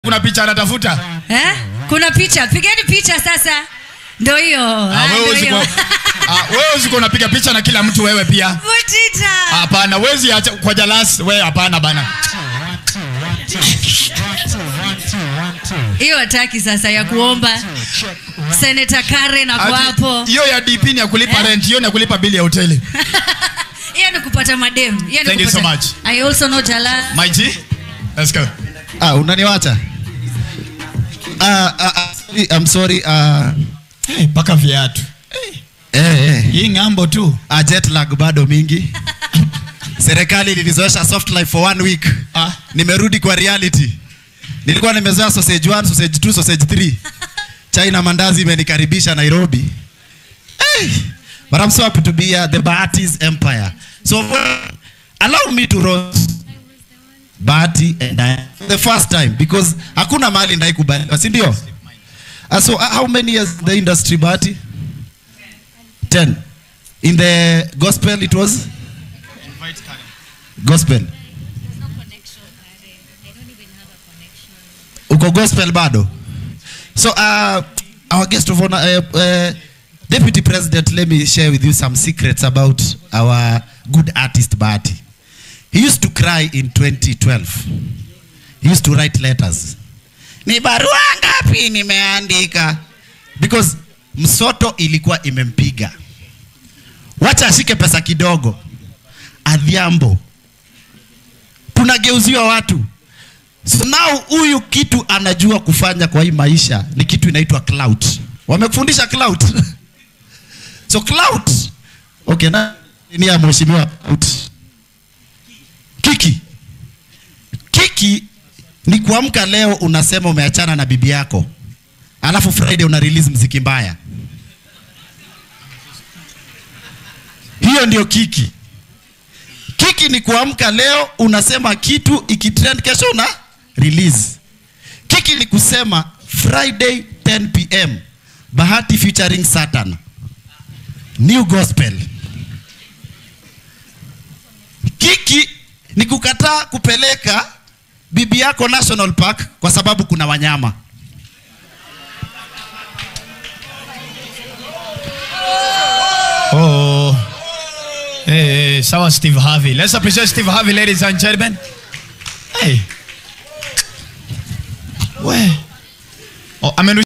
kuna picha anatafuta eh? kuna picha pigeni picha sasa ndo hiyo Ah, Ah, wewe ndo usiko hiyo. ah, wewe usiko unapiga picha na kila mtu wewe pia Mutita. hapana wezi acha kwa jalas wewe hapana bana hiyo hataki sasa ya kuomba seneta karen ako Ati, hapo hiyo ya dp ni ya kulipa Eh? rent hiyo ni ya kulipa bili ya hoteli hiyo ni kupata madem Hiyo ni Thank you so kupata- much. i also know jala my g let's go Ah, unaniwacha? Ah, ah, ah, sorry, I'm sorry. Ah, hey, paka viatu eh, eh. hii ng'ambo tu Ah, jet lag bado mingi. Serikali ilinizoesha soft life for one week. Ah. Nimerudi kwa reality. Nilikuwa nimezoea sausage 1, sausage 2, sausage 3. Chai na mandazi imenikaribisha Nairobi. Hey, but I'm so happy to be here, the Bahati's empire. So allow me to roast Bahati and I the first time because hakuna mahali ndaikubaliwa, si ndio? Uh, so uh, how many years in the industry Bahati? 10. In the gospel it was gospel. no connection, Karen. I don't even have a connection. Uko gospel bado. So uh, our guest of honor uh, uh, Deputy President, let me share with you some secrets about our good artist Bahati. He used to cry in 2012. He used to write letters. Ni barua ngapi nimeandika? Because msoto ilikuwa imempiga. Wacha ashike pesa kidogo. Adhiambo. Tunageuziwa watu. So now huyu kitu anajua kufanya kwa hii maisha ni kitu inaitwa clout. Wamekufundisha clout. so clout. Okay, na ni ya mheshimiwa clout. Kiki. Kiki ni kuamka leo unasema umeachana na bibi yako. Alafu Friday una release mziki mbaya. Hiyo ndio kiki. Kiki ni kuamka leo unasema kitu ikitrend kesho una release. Kiki ni kusema Friday 10 pm Bahati featuring Satan. New gospel. Kiki ni kukataa kupeleka bibi yako National Park kwa sababu kuna wanyama. oh hey, hey, sawa steve harvey let's appreciate steve harvey ladies and gentlemen hey we oh, amenu